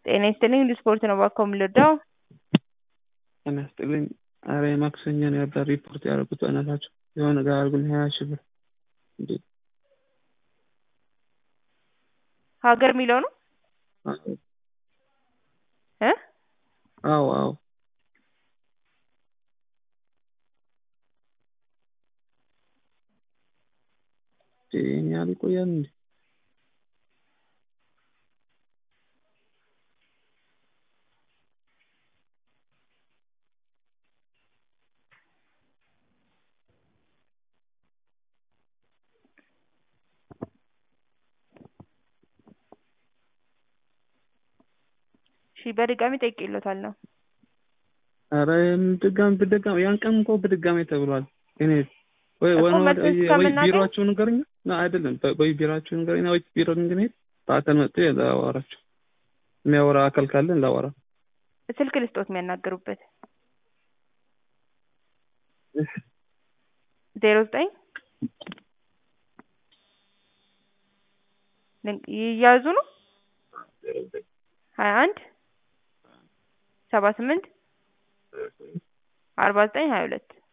ጤና ይስጥልኝ ስፖርት ነው እባክዎ የምንረዳው? ጤና ይስጥልኝ ኧረ የማክሰኞ ነበር ሪፖርት ያደረጉት በእናታችሁ የሆነ ነገር አድርጉልኝ ሀያ ሺህ ብር እንዴ ሀገር የሚለው ነው እ አዎ አዎ ይሄን ያህል ይቆያል እንዴ እሺ በድጋሚ ጠይቄልዎታለሁ ኧረ ድጋሚ በድጋሚ ያን ቀን እኮ በድጋሚ ተብሏል እኔ ወይ እኮ ወይ መልስ ወይ እስከምናገኝ- ቢሮአችሁን ንገሩኝ አይደለም ወይ ቢሮአችሁን ንገሩኝ ወይ ቢሮ እንድንሄድ በአካል መጥቶ ላወራቸው የሚያወራ አካል ካለን ላወራ ስልክ ልስጦት የሚያናግሩበት ዜሮ ዘጠኝ ልንቅ- ይያዙ ነው ሀያ አንድ ሰባ ስምንት አርባ ዘጠኝ ሀያ ሁለት